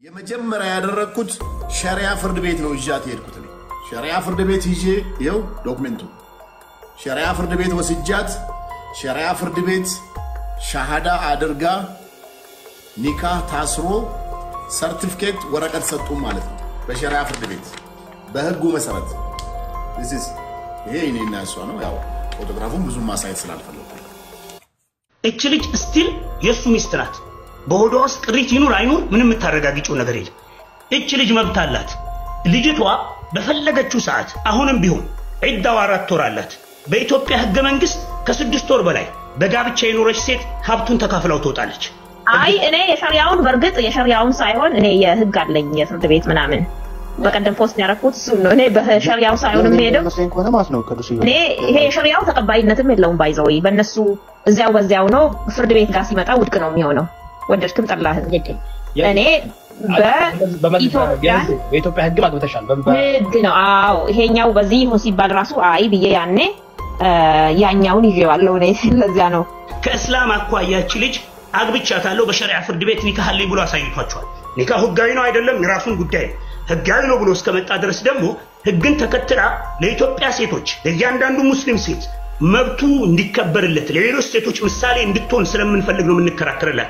የመጀመሪያ ያደረግኩት ሸሪያ ፍርድ ቤት ነው ይዣት የሄድኩት። እኔ ሸሪያ ፍርድ ቤት ይዤ ይኸው ዶክሜንቱ ሸሪያ ፍርድ ቤት ወስጃት ሸሪያ ፍርድ ቤት ሻሃዳ አድርጋ ኒካህ ታስሮ ሰርቲፊኬት ወረቀት ሰጡ ማለት ነው። በሸሪያ ፍርድ ቤት በህጉ መሰረት ስ ይሄ እኔና እሷ ነው። ያው ፎቶግራፉን ብዙም ማሳየት ስላልፈለጉ እች ልጅ ስቲል የእሱ ሚስት ናት። በሆዷ ውስጥ ቅሪት ይኑር አይኑር ምንም የምታረጋግጪው ነገር የለም። እች ልጅ መብት አላት። ልጅቷ በፈለገችው ሰዓት አሁንም ቢሆን ዒዳው አራት ወር አላት። በኢትዮጵያ ህገ መንግስት ከስድስት ወር በላይ በጋብቻ የኖረች ሴት ሀብቱን ተካፍላው ትወጣለች። አይ እኔ የሸሪያውን በእርግጥ የሸሪያውን ሳይሆን እኔ የህግ አለኝ የፍርድ ቤት ምናምን በቀደም ፖስት ያደረኩት እሱን ነው። እኔ በሸሪያው ሳይሆን የምሄደው መስለኝ ከሆነ ማለት ነው ቅዱስ እኔ ይሄ የሸሪያው ተቀባይነትም የለውም። ባይዘው በእነሱ እዚያው በዚያው ነው። ፍርድ ቤት ጋር ሲመጣ ውድቅ ነው የሚሆነው። ወደድክም ጠላህም። እኔ በኢትዮጵያ በኢትዮጵያ ህግ ማግበተሻል። ህግ ነው። አዎ ይሄኛው በዚህ ይሁን ሲባል ራሱ አይ ብዬ ያኔ ያኛውን ይዤዋለሁ። እኔ ለዚያ ነው ከእስላም አኳያች ልጅ አግብቻታለሁ በሸሪዓ ፍርድ ቤት ኒካህ አለኝ ብሎ አሳይቷቸዋል። ኒካህ ህጋዊ ነው አይደለም የራሱን ጉዳይ ነው። ህጋዊ ነው ብሎ እስከመጣ ድረስ ደግሞ ህግን ተከትላ ለኢትዮጵያ ሴቶች ለእያንዳንዱ ሙስሊም ሴት መብቱ እንዲከበርለት ለሌሎች ሴቶች ምሳሌ እንድትሆን ስለምንፈልግ ነው የምንከራከርላት።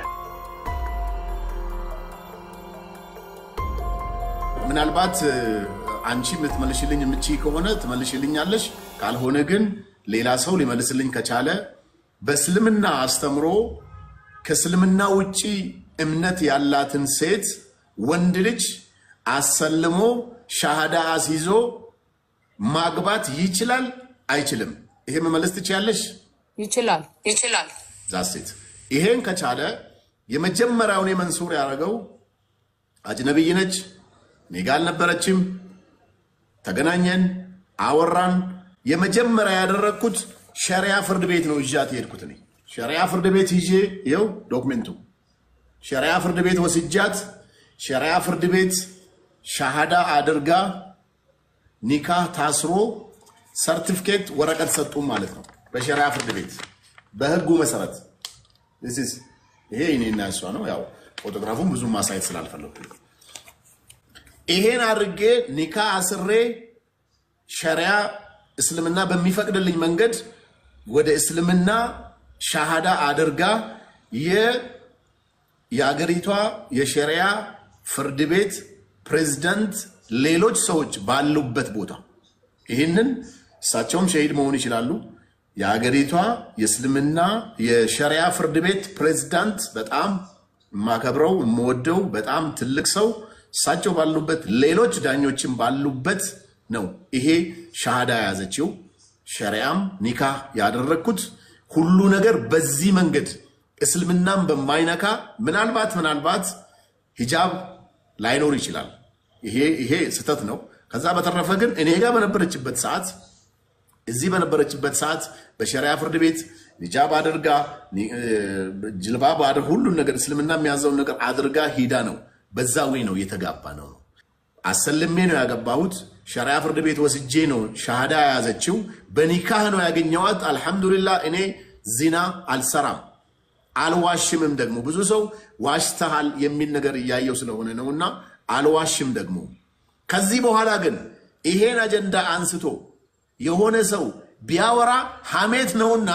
ምናልባት አንቺ የምትመልሽልኝ የምችይ ከሆነ ትመልሽልኛለሽ። ካልሆነ ግን ሌላ ሰው ሊመልስልኝ ከቻለ በእስልምና አስተምሮ ከእስልምና ውጪ እምነት ያላትን ሴት ወንድ ልጅ አሰልሞ ሻሃዳ አስይዞ ማግባት ይችላል አይችልም? ይሄ መመለስ ትችያለሽ? ይችላል ይችላል። ዛሴት ይሄን ከቻለ የመጀመሪያውን መንሱር ያደረገው አጅነብይ ነች፣ እኔ ጋ አልነበረችም። ተገናኘን፣ አወራን። የመጀመሪያ ያደረግኩት ሸሪያ ፍርድ ቤት ነው ይዣት የሄድኩት። እኔ ሸሪያ ፍርድ ቤት ይዤ ይኸው ዶክሜንቱ ሸሪያ ፍርድ ቤት ወስጃት ሸሪያ ፍርድ ቤት ሻሃዳ አድርጋ ኒካህ ታስሮ ሰርቲፊኬት ወረቀት ሰጡ ማለት ነው። በሸሪያ ፍርድ ቤት በህጉ መሰረት ስ ይሄ እኔና እሷ ነው። ያው ፎቶግራፉን ብዙም ማሳየት ስላልፈለኩ ይሄን አድርጌ ኒካ አስሬ ሸሪያ እስልምና በሚፈቅድልኝ መንገድ ወደ እስልምና ሻሃዳ አድርጋ የአገሪቷ የሸሪያ ፍርድ ቤት ፕሬዝዳንት ሌሎች ሰዎች ባሉበት ቦታ ይህንን እሳቸውም ሸሂድ መሆን ይችላሉ። የአገሪቷ የእስልምና የሸሪያ ፍርድ ቤት ፕሬዝዳንት በጣም የማከብረው የምወደው በጣም ትልቅ ሰው እሳቸው ባሉበት ሌሎች ዳኞችም ባሉበት ነው ይሄ ሻሃዳ የያዘችው። ሸሪያም ኒካህ ያደረግኩት ሁሉ ነገር በዚህ መንገድ እስልምናም በማይነካ ምናልባት ምናልባት ሂጃብ ላይኖር ይችላል። ይሄ ይሄ ስህተት ነው። ከዛ በተረፈ ግን እኔ ጋር በነበረችበት ሰዓት እዚህ በነበረችበት ሰዓት በሸሪያ ፍርድ ቤት ሂጃብ አድርጋ ጅልባብ አድር ሁሉን ነገር እስልምና የሚያዘውን ነገር አድርጋ ሂዳ ነው። በዛ ወይ ነው የተጋባ ነው። አሰልሜ ነው ያገባሁት። ሸሪያ ፍርድ ቤት ወስጄ ነው ሻሃዳ የያዘችው። በኒካህ ነው ያገኘዋት። አልሐምዱሊላህ እኔ ዚና አልሰራም አልዋሽምም። ደግሞ ብዙ ሰው ዋሽተሃል የሚል ነገር እያየው ስለሆነ ነውና አልዋሽም ደግሞ። ከዚህ በኋላ ግን ይሄን አጀንዳ አንስቶ የሆነ ሰው ቢያወራ ሐሜት ነውና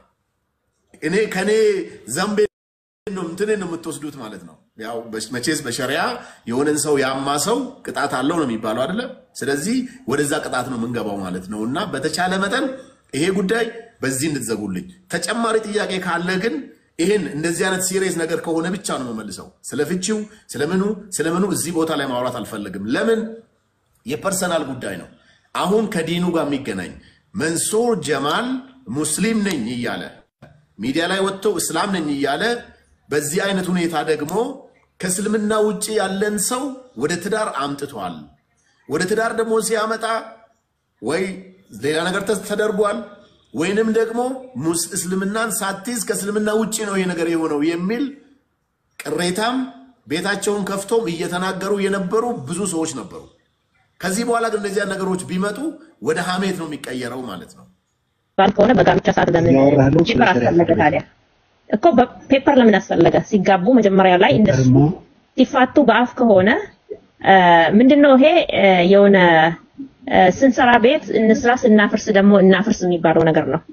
እኔ ከኔ ዘንቤ እንትን ነው የምትወስዱት ማለት ነው። ያው መቼስ በሸሪያ የሆነን ሰው ያማ ሰው ቅጣት አለው ነው የሚባለው አይደለ? ስለዚህ ወደዛ ቅጣት ነው የምንገባው ማለት ነው። እና በተቻለ መጠን ይሄ ጉዳይ በዚህ እንድትዘጉልኝ። ተጨማሪ ጥያቄ ካለ ግን ይህን እንደዚህ አይነት ሲሪየስ ነገር ከሆነ ብቻ ነው የምመልሰው። ስለ ፍቺው ስለምኑ ስለምኑ እዚህ ቦታ ላይ ማውራት አልፈልግም። ለምን የፐርሰናል ጉዳይ ነው። አሁን ከዲኑ ጋር የሚገናኝ መንሱር ጀማል ሙስሊም ነኝ እያለ ሚዲያ ላይ ወጥቶ እስላም ነኝ እያለ በዚህ አይነት ሁኔታ ደግሞ ከእስልምና ውጭ ያለን ሰው ወደ ትዳር አምጥቷል። ወደ ትዳር ደግሞ ሲያመጣ ወይ ሌላ ነገር ተደርጓል ወይንም ደግሞ እስልምናን ሳትይዝ ከእስልምና ውጭ ነው ይህ ነገር የሆነው የሚል ቅሬታም ቤታቸውን ከፍቶም እየተናገሩ የነበሩ ብዙ ሰዎች ነበሩ። ከዚህ በኋላ ግን እነዚያ ነገሮች ቢመጡ ወደ ሀሜት ነው የሚቀየረው ማለት ነው። ባል ከሆነ በጋብቻ ሰዓት ለምን ያወራህለው ፔፐር ስለ ሸሪዓ አስፈለገ ታዲያ? እኮ በፔፐር ለምን አስፈለገ? ሲጋቡ መጀመሪያ ላይ እንደሱ ደግሞ ሲፋቱ በአፍ ከሆነ እ፣ ምንድነው ይሄ እ፣ የሆነ እ፣ ስንሰራ ቤት እንስራ ስናፈርስ ደግሞ እናፍርስ የሚባለው ነገር ነው።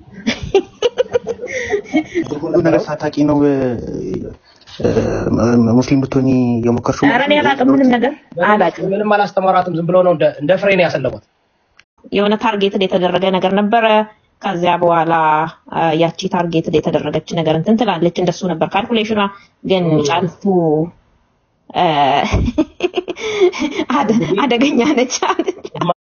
ሁሉ ነገር ሳታቂ ነው እ፣ እ፣ ሙስሊም ብትሆኚ የሞከርሽው ኧረ እኔ አላውቅም፣ ምንም ነገር አላውቅም። ምንም አላስተማራትም። ዝም ብሎ ነው እንደ እንደ ፍሬ ነው ያሰለሟት። የሆነ ታርጌትድ የተደረገ ነገር ነበረ። ከዚያ በኋላ አ፣ ያቺ ታርጌትድ የተደረገች ነገር እንትን ትላለች። እንደሱ ነበር ካልኩሌሽኗ። ግን ጫልቱ አ፣ አደ- አደገኛ ነች።